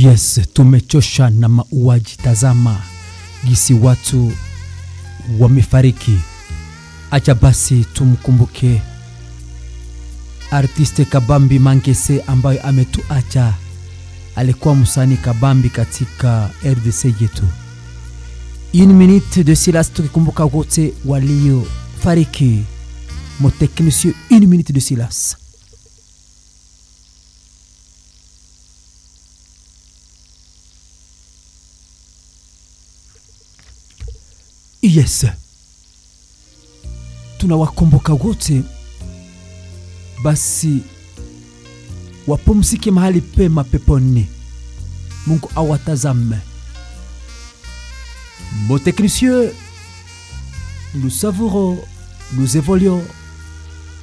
Yes, tumechosha na mauaji. Tazama gisi watu wamefariki. Acha basi tumkumbuke artiste Kabambi Mangese ambaye ametuacha. Alikuwa msanii kabambi katika RDC yetu. Une minute de silence tukikumbuka wote waliofariki. Mon technicien, une minute de silence. Yes, tunawakumbuka wote, basi wapumzike mahali pema peponi. Mungu awatazame. Mon technicien, nous savourons, nous évoluons